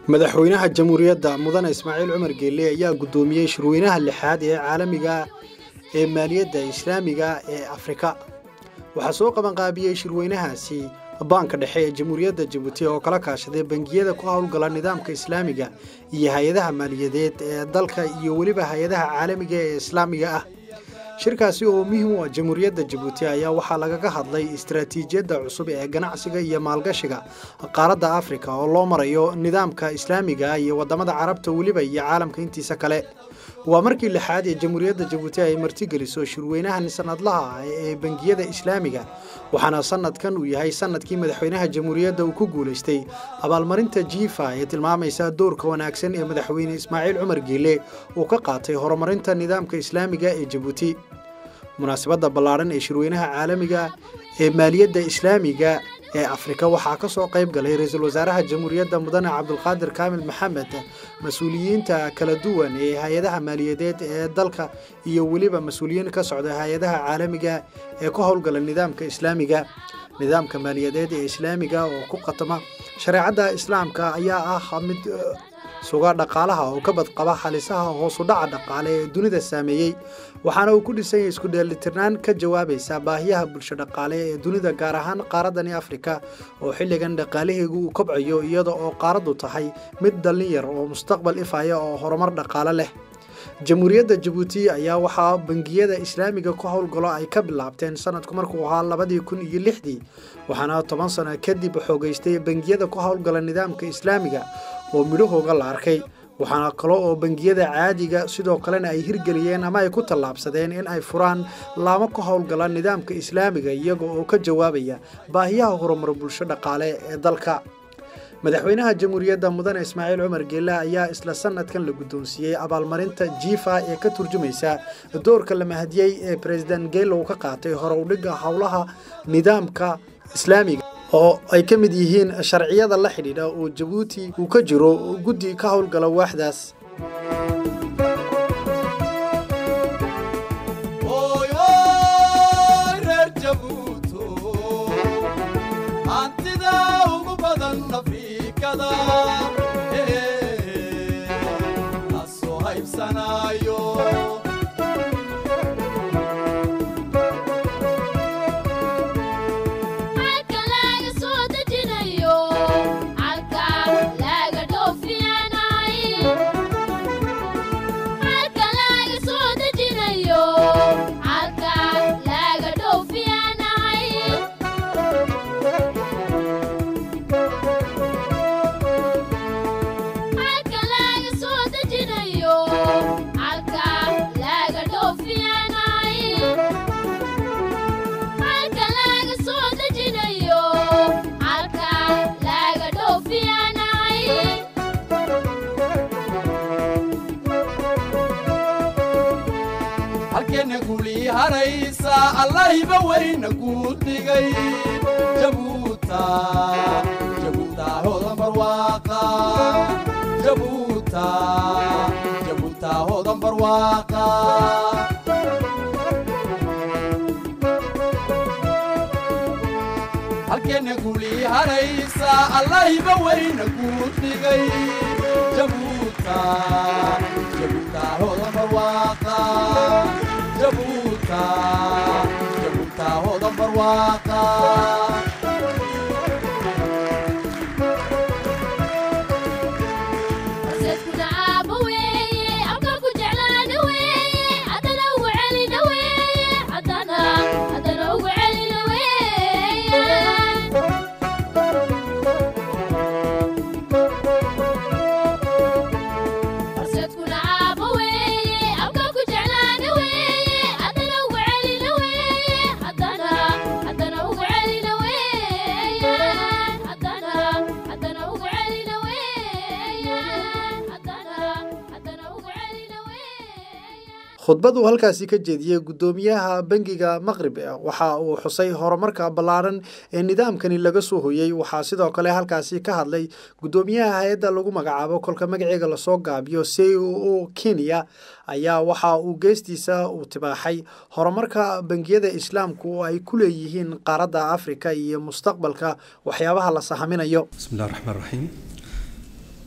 madaxweynaha jamhuuriyadda mudane ismaaciil cumar geelle ayaa guddoomiyey shirweynaha lixaad ee caalamiga ee maaliyadda islaamiga ee afrika waxaa soo qabanqaabiyey shirweynahaasi baanka dhexe ee jamhuuriyadda jabuuti oo kala kaashaday bangiyada ku howlgala nidaamka islaamiga iyo hay-adaha maaliyadeed ee dalka iyo weliba hay-adaha caalamiga ee islaamiga ah shirkaasi oo muhiim u ah jamhuuriyadda jabuuti ayaa waxaa lagaga hadlay istaraatiijiyadda cusub ee ganacsiga iyo maalgashiga qaaradda afrika oo loo marayo nidaamka islaamiga iyo wadamada carabta weliba iyo caalamka intiisa kale waa markii lixaad ee jamhuuriyadda jabuuti ay martigeliso shirweynahan sanadlaha ah ee bangiyada islaamiga waxaana sanadkan uu yahay sanadkii madaxweynaha jamhuuriyadda uu ku guulaystay abaalmarinta jiifa ee tilmaamaysa doorka wanaagsan ee madaxweyne ismaaciil cumar geelle uu ka qaatay horumarinta nidaamka islaamiga ee jabuuti munaasabadda ballaadhan ee shirweynaha caalamiga ee maaliyadda islaamiga ee afrika waxaa ka soo qayb galay ra-iisul wasaaraha jamhuuriyadda mudane cabdulqaadir kaamil maxamed mas-uuliyiinta kala duwan ee hay-adaha maaliyadeed ee dalka iyo weliba mas-uuliyiin ka socda hay-adaha caalamiga ee ku howlgala nidaamka islaamiga nidaamka maaliyadeed ee islaamiga oo ku qatama shareecadda islaamka ayaa ah mid suga dhaqaalaha oo ka badqaba halisaha hoosudhaca dhaqaale ee dunida saameeyey waxaana uu ku dhisan yahay isku dheelitirnaan ka jawaabaysa baahiyaha bulsho dhaqaale ee dunida gaar ahaan qaaradani afrika oo xilligan dhaqaalaheegu uu kobcayo iyada oo qaaraddu tahay mid dallin yar oo mustaqbal ifaya oo horumar dhaqaale leh jamhuuriyadda jabuuti ayaa waxaa bangiyada islaamiga ku howlgalo ay ka bilaabteen sanadku markuu ahaa labadii kun iyo lixdii waxaana toban sano kadib xoogeystay bangiyada ku howlgala nidaamka islaamiga oo midhahooga la arkay waxaana kale oo bangiyada caadiga sidoo kalena ay hirgeliyeen ama ay ku tallaabsadeen in ay furaan laamo ka howlgala nidaamka islaamiga iyaga oo ka jawaabaya baahiyaha horumar bulsho dhaqaale ee dalka madaxweynaha jamhuuriyadda mudane ismaaciil cumar geelle ayaa isla sanadkan la guddoonsiiyey abaalmarinta jiifa ee ka turjumaysa doorka la mahadiyey ee president geelle uu ka qaatay hore udhigga howlaha nidaamka islaamiga oo ay ka mid yihiin sharciyada la xidhiidha oo jabuuti uu ka jiro guddi ka howlgala waaxdaas allahiba weyna kuu dhigay jabuuta jabuuta hodan barwaaqa jabuuta jabuuta hodan barwaaqa halkeena guli haraysa allahiba weyna kuu dhigay jabuuta jabuuta hodan barwaaqa jabuuta jabuuta hodan barwaaqa khudbad uu halkaasi ka jeediyey guddoomiyaha bangiga maqrib waxa uu xusay horumarka ballaaran ee nidaamkani laga soo hoyey waxaa sidoo kale halkaasi ka hadlay guddoomiyaha hay-adda lagu magacaabo kolka magaceega lasoo gaabiyo c o o kenya ayaa waxa uu geestiisa uu tibaaxay horumarka bangiyada islaamku oo ay ku leeyihiin qaaradda afrika iyo mustaqbalka waxyaabaha la sahaminayo bismillahi raxmaan raxiim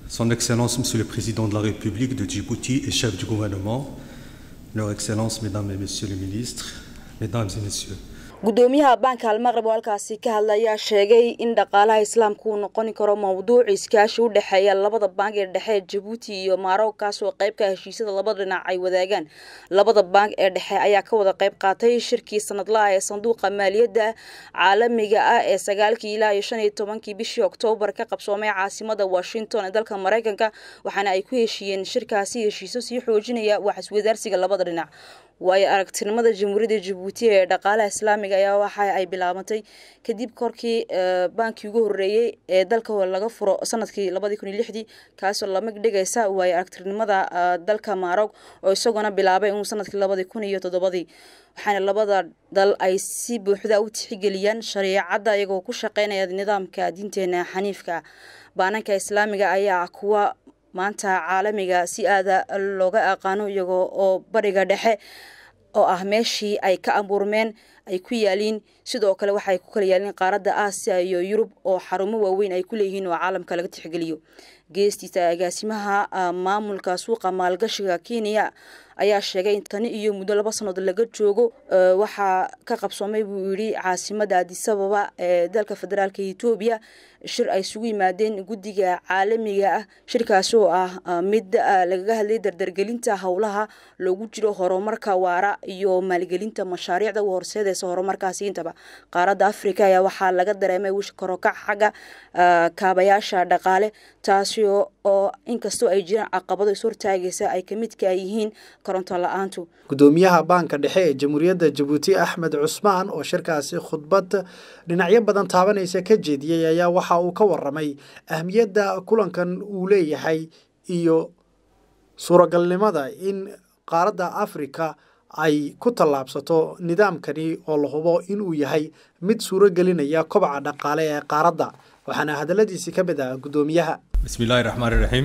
Son Excellence, Monsieur le Président de la République de Djibouti et chef du gouvernement, Leur Excellence, Mesdames et Messieurs les ministres, Mesdames et Messieurs. gudoomiyaha baanka almaqrib oo halkaasi ka hadlayaa sheegay in dhaqaalaha islaamka uu noqon karo mowduuc iskaashi u dhexeeya labada baank ee dhexe jabuuti iyo maroc kaasoo qayb ka heshiisyada labada dhinac ay wadaagaan labada baank ee dhexe ayaa ka wada qayb qaatay shirkii sanadlaha ee sanduuqa maaliyadda caalamiga ah ee sagaalkii ilaa iyo shan iyo tobankii bishii oktoobar ka qabsoomay caasimada washington ee dalka mareykanka waxaana ay ku heshiiyeen shirkaasi heshiisyo sii xoojinaya wax iswadaarsiga labada dhinac waayo aragtinimada jamhuuriyadda jabuuti ee dhaqaalaha islaamiga ayaa waxa ay bilaabantay kadib korkii baankii ugu horeeyey ee dalka laga furo sanadkii labadii kun iyo lixdii kaasoo lamig dhigaysa waayo aragtinimada dalka maarog oo isagoona bilaabay inuu sanadkii labadii kun iyo toddobadii waxaana labada dal ay si buuxda u tixigeliyaan shareecadda iyagoo ku shaqeynaya nidaamka diinteena xaniifka baananka islaamiga ayaa kuwa maanta caalamiga si aada looga aqaano iyagoo oo bariga dhexe oo ah meeshii ay ka abuurmeen ay ku yaaliin sidoo kale waxaay ku kala yaaliin qaaradda aasiya iyo yurub oo xarumo waaweyn ay ku leeyihiin oo caalamka laga tixgeliyo geestiisa agaasimaha maamulka suuqa maalgashiga kenya ayaa sheegay in tani iyo muddo laba sannadood laga joogo waxaa ka qabsoomay buu yidhi caasimada adisababa ee dalka federaalka etoobiya shir ay isugu yimaadeen guddiga caalamiga ah shirkaasi oo ah mid lagaga hadlay dardargelinta howlaha loogu jiro horumarka waara iyo maalgelinta mashaariicda u horseedeysa horumarkaasi intaba qaaradda africa ayaa waxaa laga dareemay wish karokac xagga kaabayaasha dhaqaale taasi oo inkastoo ay jiraan caqabado is hortaagaysa ay kamidka yihiin koronto la-aantu gudoomiyaha baanka dhexe ee jamhuuriyadda jabuuti axmed cusmaan oo shirkaasi khudbad dhinacyo badan taabanaysa ka jeediyey ayaa waxa uu ka waramay ahmiyadda kulankan uu leeyahay iyo suuragalnimada in qaaradda afrika ay ku tallaabsato nidaamkani oo la hubo inuu yahay mid suuro gelinaya kobaca dhaqaale ee qaaradda waxaana hadaladiisi ka mid ah gudoomiyaha بسم الله الرحمن الرحيم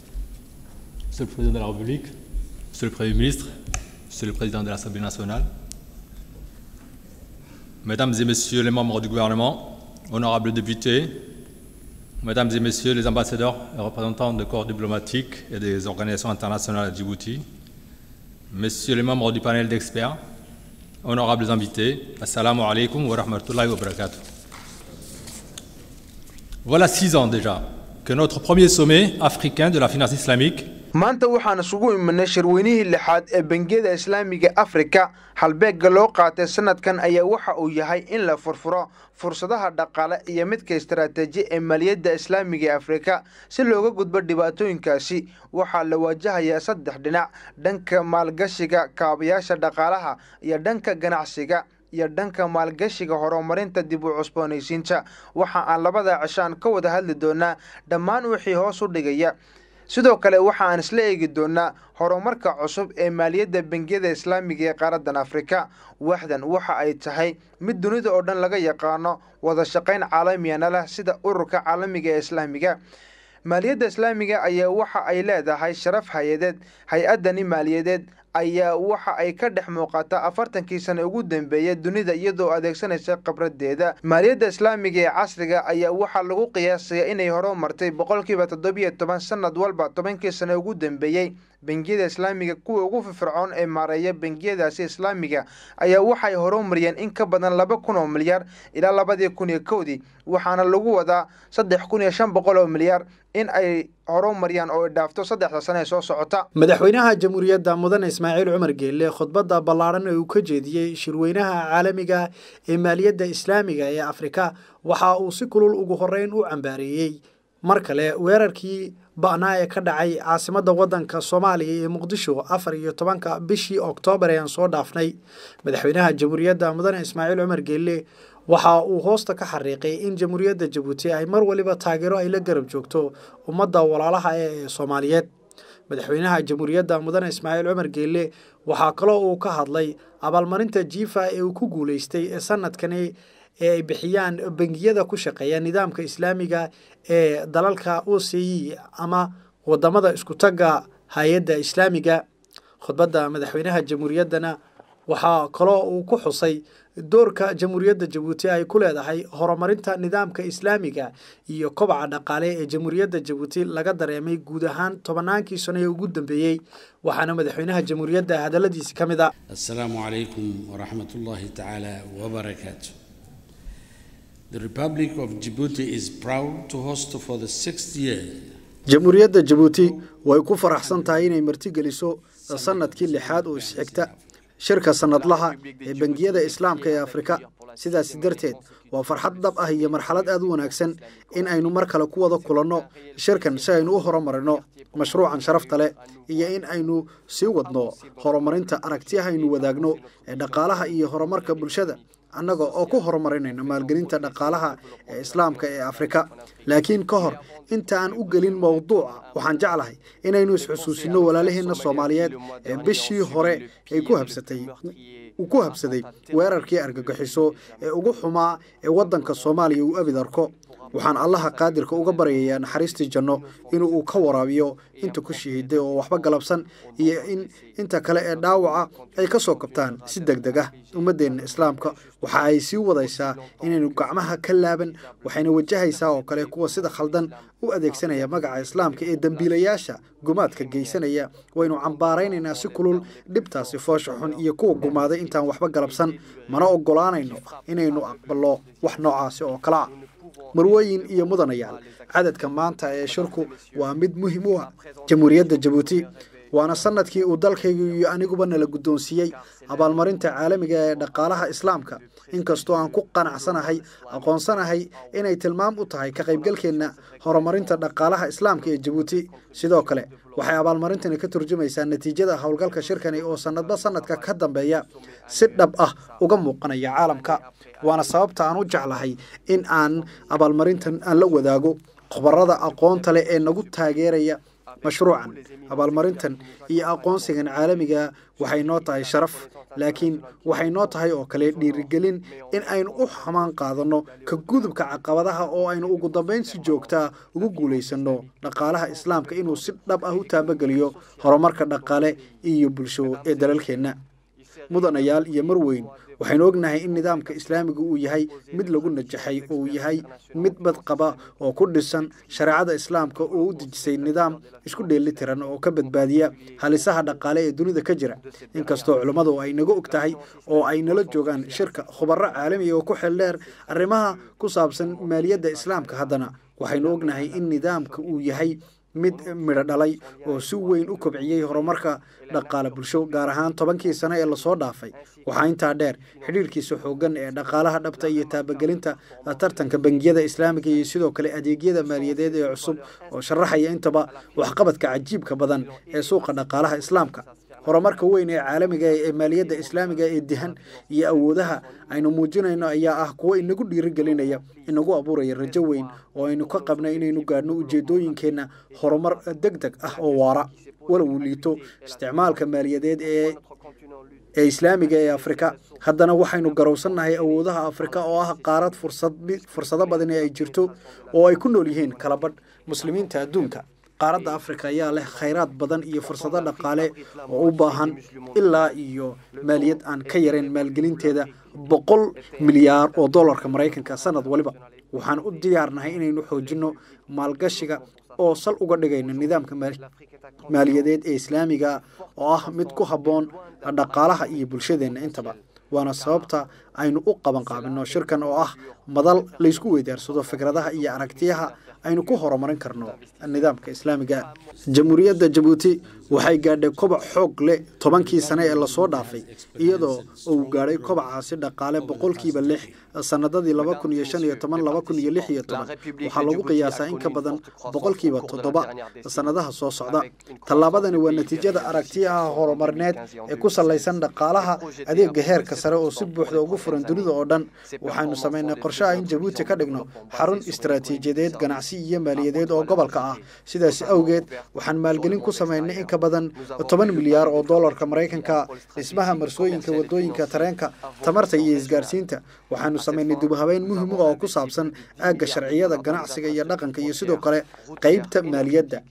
Monsieur le Président de la République, Monsieur le Premier ministre, Monsieur le Président de l'Assemblée nationale, Mesdames et Messieurs les membres du gouvernement, honorables députés, Mesdames et Messieurs les ambassadeurs et représentants de corps diplomatiques et des organisations internationales à Djibouti, Messieurs les membres du panel d'experts, honorables invités, Assalamu alaikum wa rahmatullahi wa barakatuh. Voilà six ans déjà que notre premier sommet africain de la finance islamique maanta waxaan isugu imanay shirweynihii lixaad ee bangiyada islaamiga afrika halbeegga loo qaatay sanadkan ayaa waxa uu yahay in la furfuro fursadaha dhaqaale iyo midka istaraatiiji ee maaliyadda islaamiga ee afrika si looga gudbo dhibaatooyinkaasi waxaa la waajahayaa saddex dhinac dhanka maalgashiga kaabayaasha dhaqaalaha iyo dhanka ganacsiga iyo dhanka maalgashiga horumarinta dib u cusboonaysiinta waxa aan labada cishaan ka wada hadli doonaa dhammaan wixii hoos u dhigaya sidoo kale waxa aan isla eegi doonaa horumarka cusub ee maaliyadda bangiyada islaamiga ee qaaraddan afrika waxdan waxa ay tahay mid dunida oo dhan laga yaqaano wada shaqayn caalamiyana leh sida ururka caalamiga ee islaamiga maaliyadda islaamiga ayaa waxa ay leedahay sharaf hay-adeed hay-addani maaliyadeed ayaa waxa ay ka dhex muuqataa afartankii sane ugu dambeeya dunida iyadoo adeegsanaysa khibradeeda maaliyadda islaamiga ee casriga ayaa waxaa lagu qiyaasaya inay horumartay boqolkiiba toddobiyo toban sanad walba tobankii sane ugu dambeeyey bangiyada islaamiga kuwa ugu firfircoon ee maareeya bangiyadaasi islaamiga ayaa waxay horumariyeen in ka badan laba kun oo milyaar ilaa labadii kun iyo kowdii waxaana lagu wadaa saddex kun iyo shan boqol oo milyaar in ay horumariyaan oo ay dhaafto saddexda sane ee soo socota madaxweynaha jamhuuriyadda mudane ismaaciil cumar geelle khudbadda ballaaran ee uu ka jeediyey shirweynaha caalamiga ee maaliyadda islaamiga ee afrika waxa uu si kulul ugu horreyn u cambaareeyey mar kale weerarkii ba'naa ee ka dhacay caasimadda waddanka soomaaliya ee muqdisho afar iyo tobanka bishii oktoobar ee aan soo dhaafnay madaxweynaha jamhuuriyadda mudane ismaaciil cumar geelle waxa uu hoosta ka xariiqay in jamhuuriyadda jabuuti ay mar waliba taageero ay la garab joogto ummadda walaalaha ee soomaaliyeed madaxweynaha jamhuuriyadda mudane ismaaciil cumar geelle waxaa kaloo uu ka hadlay abaalmarinta jiifa ee uu ku guulaystay ee sanadkani ee ay bixiyaan bangiyada ku shaqeeya nidaamka islaamiga ee dalalka o c e ama wadamada isku tagga hay-adda islaamiga khudbadda madaxweynaha jamhuuriyaddana waxaa kaloo uu ku xusay doorka jamhuuriyadda jabuuti ay ku leedahay horumarinta nidaamka islaamiga iyo kobaca dhaqaale ee jamhuuriyadda jabuuti laga dareemay guud ahaan tobannaankii sano ee ugu dambeeyey waxaana madaxweynaha jamhuuriyadda hadalladiisi ka mid a السلام عليكم ورحمة الله تعالى وبركاته. The Republic of Djibouti is proud to host for the sixth year jamhuuriyadda jabuuti way ku faraxsan tahay inay martigeliso sanadkii lixaad oo isxigta shirka sanadlaha ee bangiyada islaamka ee afrika sidaasi darteed waa farxad dhab ah iyo marxalad aad u wanaagsan in aynu mar kale ku wada kulanno shirkan si aynu u horumarino mashruucan sharafta leh iyo in aynu sii wadno horumarinta aragtiyaha aynu wadaagno ee dhaqaalaha iyo horumarka bulshada annaga oo ku horumarinayno maalgelinta dhaqaalaha ee islaamka ee afrika laakiin ka hor inta aan u gelin mowduuca waxaan jeclahay inaynu isxusuusino walaalaheenna soomaaliyeed ee bishii hore ay ku habsatay uu ku habsaday weerarkii argagixiso ee ugu xumaa ee waddanka soomaaliya uu abid arko waxaan allaha qaadirka uga baryayaa naxariistii janno inuu uu ka waraabiyo inta ku shahiiday oo waxba galabsan iyo in inta kale ee dhaawaca ay ka soo kabtaan si deg deg ah ummaddeenna islaamka waxa ay sii wadaysaa inaynu gacmaha ka laaban waxayna wajahaysaa oo kale kuwa sida khaldan u adeegsanaya magaca islaamka ee dembiilayaasha gumaadka geysanaya waynu cambaaraynaynaa si kulul dhibtaasi foosha xun iyo kuwa gumaaday intaan waxba galabsan mana ogolaanayno inaynu aqballo wax noocaasi oo kale ah marwooyin iyo mudanayaal cadadka maanta ee shirku waa mid muhiim u ah jamhuuriyadda jabuuti waana sanadkii uu dalkaygu iyo aniguba nala guddoonsiiyey abaalmarinta caalamiga ee dhaqaalaha islaamka inkastoo aan ku qanacsanahay aqoonsanahay inay tilmaam u tahay ka qaybgalkeenna horumarinta dhaqaalaha islaamka ee jabuuti sidoo kale waxay abaalmarintani ka turjumaysaa natiijada howlgalka shirkani oo sanadba sanadka ka dambeeya si dhab ah uga muuqanaya caalamka waana sababta aan u jeclahay in aan abaalmarintan aan la wadaago khubarada aqoonta leh ee nagu taageeraya mashruucan abaalmarintan iyo aqoonsigan caalamiga waxay noo tahay sharaf laakiin waxay noo tahay oo kale dhiirigelin in aynu u xamaan qaadanno ka gudubka caqabadaha oo aynu ugu dambayn si joogtaa ugu guulaysanno dhaqaalaha islaamka inuu si dhab ah u taabageliyo horumarka dhaqaale iyo bulsho ee dalalkeenna mudanayaal iyo marweyn waxaynu ognahay in nidaamka islaamiga uu yahay mid lagu najaxay oo uu yahay mid badqaba oo ku dhisan shareecada islaamka oo u dejisay nidaam isku dheelitiran oo ka badbaadiya halisaha dhaqaale ee dunida ka jira inkastoo culummadu ay naga og tahay oo ay nala joogaan shirka khubaro caalamiga oo ku xeeldheer arrimaha ku saabsan maaliyadda islaamka haddana waxaynu ognahay in nidaamka uu yahay mid midho dhalay oo si weyn u kobciyey horumarka dhaqaale bulsho gaar ahaan tobankii sano ee lasoo dhaafay waxaa intaa dheer xidhiirkiisa xooggan ee dhaqaalaha dhabta iyo taabagelinta tartanka bangiyada islaamiga iyo sidoo kale adeegyada maaliyadeed ee cusub oo sharaxaya intaba waxqabadka cajiibka badan ee suuqa dhaqaalaha islaamka horumarka weyn ee caalamiga ee maaliyadda islaamiga ee dihan iyo awoodaha aynu muujinayno ayaa ah kuwo inagu dhiirigelinaya inagu abuuraya rajo weyn oo aynu ka qabna inaynu gaadhno ujeedooyinkeenna horumar deg deg ah oo waara walow liito isticmaalka maaliyadeed ee ee islaamiga ee afrika haddana waxaynu garowsannahay awoodaha afrika oo ah qaarad fursado badan ee ay jirto oo ay ku nool yihiin kalabadh muslimiinta adduunka qaaradda afrika ayaa leh khayraad badan iyo fursado dhaqaale oo u baahan ilaa iyo maaliyad aan ka yarayn maalgelinteeda boqol milyaar oo dollarka maraykanka sanad waliba waxaan u diyaarnahay inaynu xoojinno maalgashiga oo sal uga dhigayno nidaamka maaliyadeed ee islaamiga oo ah mid ku habboon dhaqaalaha iyo bulshadeenna intaba waana sababta aynu u qaban qaabino shirkan oo ah madal laysku weydaarsado fikradaha iyo aragtiyaha aynu ku horumarin karno nidaamka islaamiga jamhuuriyadda jabuuti waxay gaadhay kobac xoog leh tobankii sane ee lasoo dhaafay iyadoo uu gaadhay kobacaasi dhaqaale boqolkiiba lix sanadadii laba kun iyo shan iyo toban laba kun iyo lix iyo toban waxaa lagu qiyaasaa in ka badan boqolkiiba toddoba sanadaha soo socda tallaabadani waa natiijada aragtiyaha horumarineed ee ku salaysan dhaqaalaha adeega heerka sare oo si buuxda ugu furan dunida oo dhan waxaynu samaynay qorshaha in jabuuti ka dhigno xarun istaraatiijiyadeed ganacsi iyo maaliyadeed oo gobolka ah sidaas awgeed waxaan maalgelin ku samaynay in ka badan toban milyaar oo dollarka maraykanka dhismaha marsooyinka wadooyinka tareenka tamarta iyo isgaarsiinta waxaanu samaynay dibhabeyn muhiim u ah oo ku saabsan aagga sharciyada ganacsiga iyo dhaqanka iyo sidoo kale qeybta maaliyadda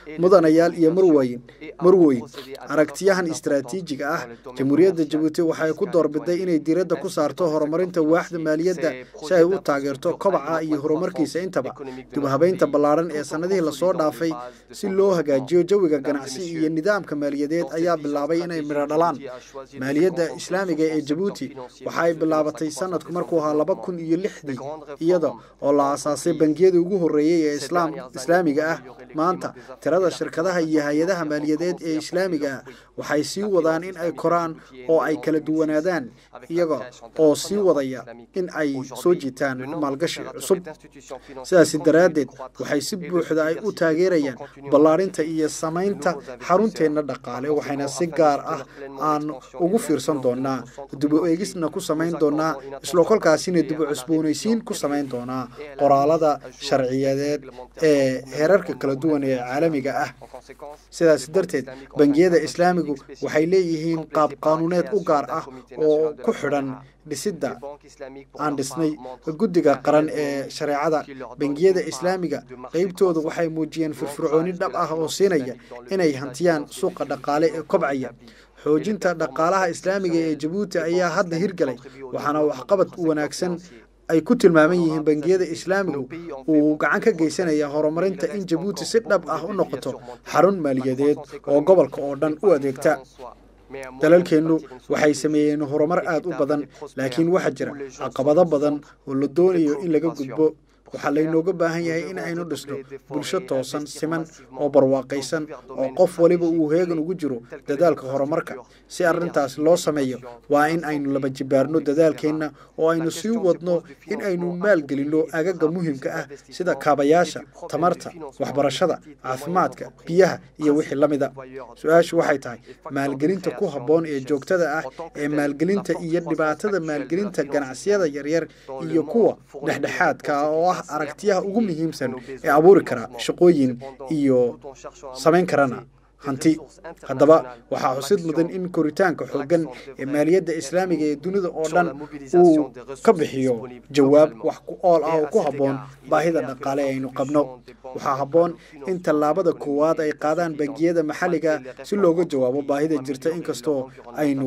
mudanayaal iyo marwayn marweyn aragtiyahan istaraatiijiga ah jamhuuriyadda jabuuti waxay ku doorbiday inay diiradda ku saarto horumarinta waaxda maaliyadda si ay u taageerto kobaca iyo horumarkiisa intaba dibhabeynta ballaaran ee sannadihii lasoo dhaafay si loo hagaajiyo jawiga ganacsi iyo nidaamka maaliyadeed ayaa bilaabay inay midho dhalaan maaliyadda islaamiga ee jabuuti waxa ay bilaabatay sanadku markuu ahaa laba kun iyo lixdii iyada oo la aasaasay bangiyadii ugu horreeyey ee islaam islaamiga ah maanta tirada shirkadaha iyo hay-adaha maaliyadeed ee islaamiga ah waxay sii wadaan in ay koraan oo ay kala duwanaadaan iyaga oo sii wadaya in ay soo jiitaan maalgashi cusub sidaasi daraaddeed waxay si buuxda ay u taageerayaan ballaarinta iyo samaynta xarunteenna dhaqaale waxayna si gaar ah aan ugu fiirsan doonaa dubo eegisna ku samayn doonaa islo kolkaasina dubo cusboonaysiin ku samayn doonaa qoraalada sharciyadeed ee heerarka kala duwan ee caalamiga ah sidaas darteed bangiyada islaamigu waxay leeyihiin qaab qaanuuneed u gaar ah oo ku xidhan dhisidda aan dhisnay guddiga qaran ee shareecada bangiyada islaamiga qeybtooda waxay muujiyeen firfircooni dhab ah oo siinaya inay hantiyaan suuqa dhaqaale ee kobcaya xoojinta dhaqaalaha islaamiga ee jabuuti ayaa hadda hirgalay waxaana waxqabad wanaagsan ay ku tilmaaman yihiin bangiyada islaamigu uu gacan ka geysanaya horumarinta in jabuuti si dhab ah u noqoto xarun maaliyadeed oo gobolka oo dhan u adeegta dalalkeennu waxay sameeyeen horumar aad u badan laakiin waxaa jira caqabado badan oo la doonayo in laga gudbo waxaa laynooga baahan yahay in aynu dhisno bulsho toosan siman oo barwaaqaysan oo qof waliba uu heegan ugu jiro dadaalka horumarka si arrintaas loo sameeyo waa in aynu laba jibaarno dadaalkeenna oo aynu sii wadno in aynu maalgelinno agaga muhiimka ah sida kaabayaasha tamarta waxbarashada caafimaadka biyaha iyo wixii la mida su-aashu waxay tahay maalgelinta ku habboon ee joogtada ah ee maalgelinta iyo dhibaatada maalgelinta ganacsiyada yaryar iyo kuwa dhexdhexaadka ah oo ah aragtiyaha ugu muhiimsan ee abuuri kara shaqooyin iyo samayn karana hanti haddaba waxaa xusid mudan in koritaanka xooggan ee maaliyadda islaamiga ee dunida oo dhan uu ka bixiyo jawaab wax ku ool ah oo ku habboon baahida dhaqaale aynu qabno waxaa habboon in tallaabada koowaad ay qaadaan bangiyada maxalliga si looga jawaabo baahida jirta inkastoo aynu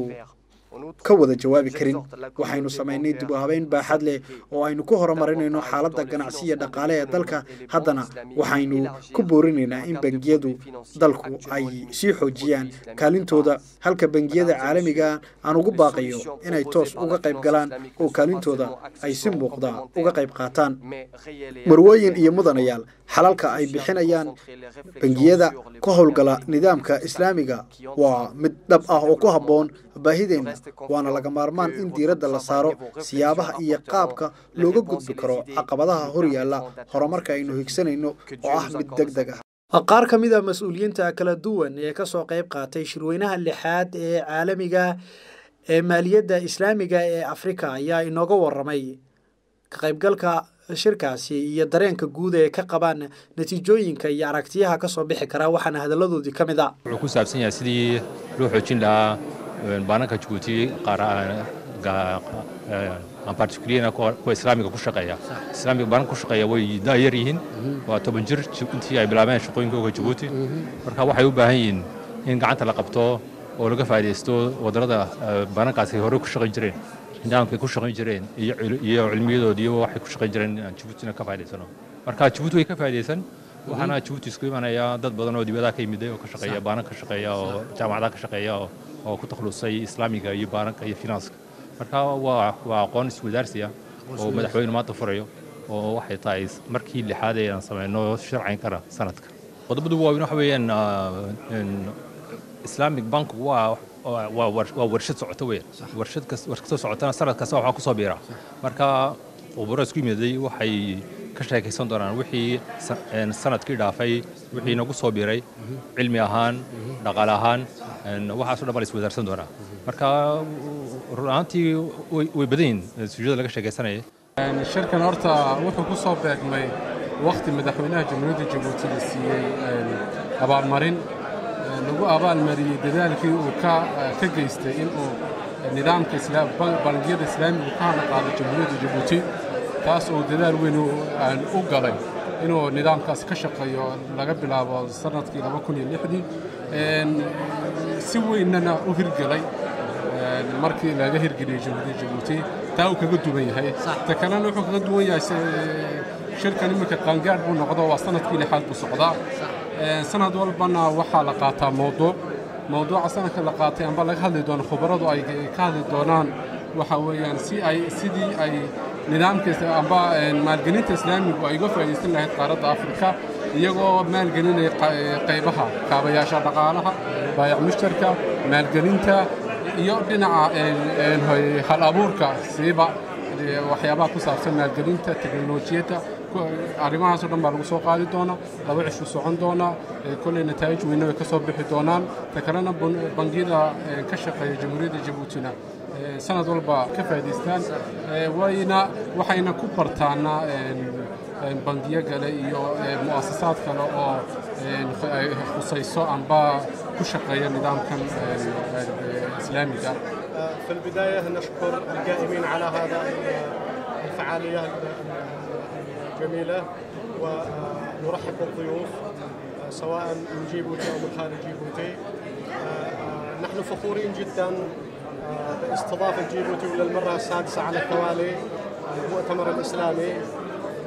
ka wada jawaabi karin waxaynu samaynay dib u habeyn baaxad leh oo aynu ku horumarinayno xaaladda ganacsiya dhaqaale ee dalka haddana waxaynu ku boorinaynaa in bangiyadu dalku ay sii xoojiyaan kaalintooda halka bangiyada caalamiga aan ugu baaqayo inay toos uga qayb galaan oo kaalintooda ay si muuqda uga qayb qaataan marwooyin iyo mudanayaal xalalka ay bixinayaan bangiyada ka howlgala nidaamka islaamiga waa mid dhab ah oo ku habboon baahideenna waana laga maarmaan in diiradda la saaro siyaabaha iyo qaabka looga gudbi karo caqabadaha horyaalla horumarka aynu higsanayno oo ah mid deg deg ah qaar ka mid a mas-uuliyiinta kala duwan ee kasoo qayb qaatay shirweynaha lixaad ee caalamiga ee maaliyadda islaamiga ee afrika ayaa inooga waramay ka qaybgalka shirkaasi iyo dareenka guud ee ka qabaan natiijooyinka iyo aragtiyaha kasoo bixi kara waxaana hadaladoodii ka mid a wuxuu ku saabsan yahay sidii loo xoojin lahaa baananka jabuuti aan particulier kuwa islaamiga ku shaqeeya islaamiga baananka ku shaqeeya way daayar yihiin waa toban jir intii ay bilaabeen shaqooyinkooga jabuuti marka waxay u baahan yihiin in gacanta la qabto oo laga faa'iidaysto wadannada baanankaasi hore ku shaqayn jireen nidaamkay ku shaqayn jireen iyo cilmiyadood iyo waxay ku shaqayn jireen aan jabuutina ka faa'idaysano marka jabuuti way ka faa'iidaysan waxaana jabuuti isku imanayaa dad badan oo dibadaha ka yimiday oo ka shaqeeya baanan ka shaqeeya oo jaamacadaha ka shaqeeya oo ku takhalusay islaamiga iyo baananka iyo finanska marka waa waa aqoon iswadaarsiya oo madaxweyne maanta furayo oo waxay tahay markii lixaad ee aan samayno sharcayn kara sanadka qodobadu waaweyn waxa weeyaan islamic bank waa waa warshad socota weyn warshad kastoo socotana sanad kasta waxaa kusoo biira marka khuburo isku yimiday waxay ka sheekaysan doonaan wixii sanadkii dhaafay wixii nagu soo biiray cilmi ahaan dhaqaale ahaan waxaaso dhan baa la iswadaarsan doonaa marka run ahaantii way badan yihin sujuuda laga sheekaysanaya shirkan horta wuxuu ku soo beegmay wakhti madaxweynaha jamhuuriyadda jabuuti la siiyey abaalmarin lagu abaalmariyey dadaalkii uu ka geystay inuu nidaamka bangiyada islaamiga ka hadla qaado jamhuuriyadda jabuuti taas oo dadaal weyn u galay inuu nidaamkaasi ka shaqeeyo laga bilaabo sanadkii laba kun iyo lixdii si weynana u hirgelay markii laga hirgeliyey jamhuuriyadda jabuuti taa uu kaga duwan yahay ta kalena wuxuu kaga duwan yahay shirkan iminka qaangaadh buu noqdo waa sanadkii lixaad buu socdaa sanad walbana waxaa la qaataa mowduuc mowduuca sanadka la qaatay amba laga hadli doono khubaradu ay ka hadli doonaan waxa weeyaan si ay sidii ay nidaamka amba maalgelinta islaamigu ay uga faa'iidaysan lahayd qaaradda afrika iyagoo maalgelinaya qaybaha kaabayaasha dhaqaalaha baayac mushtarka maalgelinta iyo dhinaca hal abuurka siiba waxyaabaha ku saabsan maalgelinta teknolojiyadda arrimahaasoo dhan baa lagu soo qaadi doonaa laba cishu socon doonaa kolley nataa'ij weyne way ka soo bixi doonaan ta kalena bangiyada ka shaqeeya jamhuuriyadda jabuutina sanad walba ka faa'idaystaan wayna waxayna ku bartaana bangiyo kale iyo mu'asasaad kale oo ay khusayso amba ku shaqeeya nidaamkan islaamiga في البداية نشكر القائمين على هذا الفعالية الجميلة ونرحب بالضيوف سواء من جيبوتي أو من خارج جيبوتي نحن فخورين جدا باستضافة جيبوتي وللمرة السادسة على التوالي المؤتمر الإسلامي و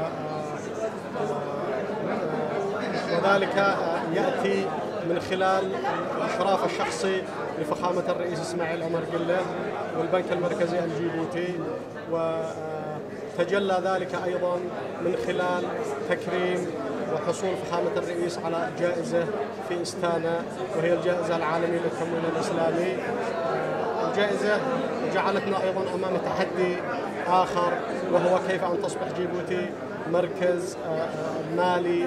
وذلك يأتي من خلال الإشراف الشخصي لفخامة الرئيس إسماعيل عمر قلة والبنك المركزي الجيبوتي وتجلى ذلك أيضا من خلال تكريم وحصول فخامة الرئيس على جائزة في إستانا وهي الجائزة العالمية للتمويل الإسلامي الجائزة جعلتنا أيضا أمام تحدي آخر وهو كيف أن تصبح جيبوتي مركز مالي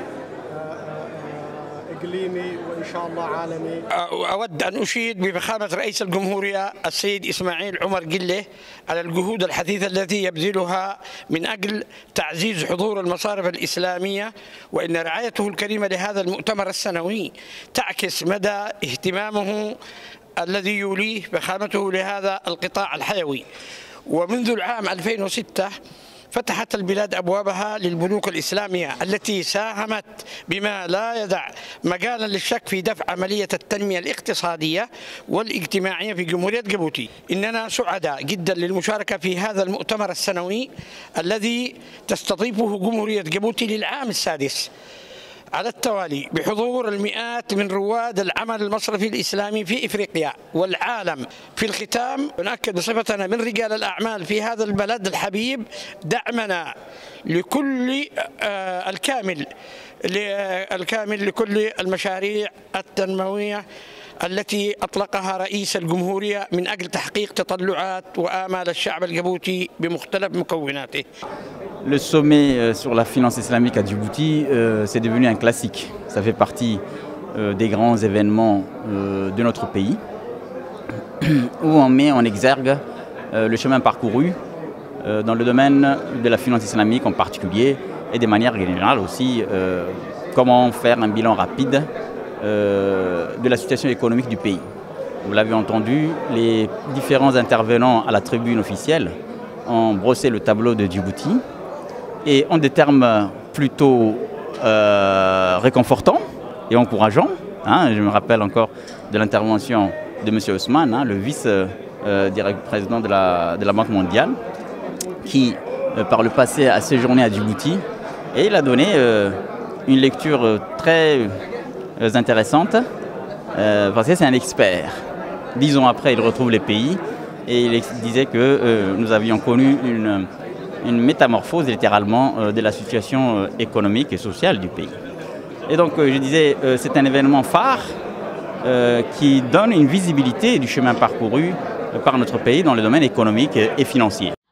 اقليمي وان شاء الله عالمي. اود ان اشيد بفخامه رئيس الجمهوريه السيد اسماعيل عمر قله على الجهود الحثيثه التي يبذلها من اجل تعزيز حضور المصارف الاسلاميه وان رعايته الكريمه لهذا المؤتمر السنوي تعكس مدى اهتمامه الذي يوليه فخامته لهذا القطاع الحيوي. ومنذ العام 2006 فتحت البلاد ابوابها للبنوك الاسلاميه التي ساهمت بما لا يدع مجالا للشك في دفع عمليه التنميه الاقتصاديه والاجتماعيه في جمهوريه جيبوتي. اننا سعداء جدا للمشاركه في هذا المؤتمر السنوي الذي تستضيفه جمهوريه جيبوتي للعام السادس. على التوالي بحضور المئات من رواد العمل المصرفي الإسلامي في إفريقيا والعالم في الختام نؤكد بصفتنا من رجال الأعمال في هذا البلد الحبيب دعمنا لكل الكامل الكامل لكل المشاريع التنموية التي أطلقها رئيس الجمهورية من أجل تحقيق تطلعات وآمال الشعب الجبوتي بمختلف مكوناته Le sommet sur la finance islamique à Djibouti, euh, c'est devenu un classique. Ça fait partie euh, des grands événements euh, de notre pays, où on met en exergue le chemin parcouru dans le domaine de la finance islamique en particulier, et de manière générale aussi, comment faire un bilan rapide de la situation économique du pays. Vous l'avez entendu, les différents intervenants à la tribune officielle ont brossé le tableau de Djibouti, et en des termes plutôt euh, réconfortants et encourageants. Hein, je me rappelle encore de l'intervention de M. Ousmane, hein, le vice-président euh, de, la, de la Banque mondiale, qui euh, par le passé a séjourné à Djibouti et il a donné une lecture très intéressante parce que c'est un expert. Dix ans après, il retrouve les pays et il disait que nous avions connu une une métamorphose littéralement euh, de la situation euh, économique et sociale du pays. Et donc euh, je disais, c'est un événement phare qui donne une visibilité du chemin parcouru par notre pays dans le domaine économique et financier.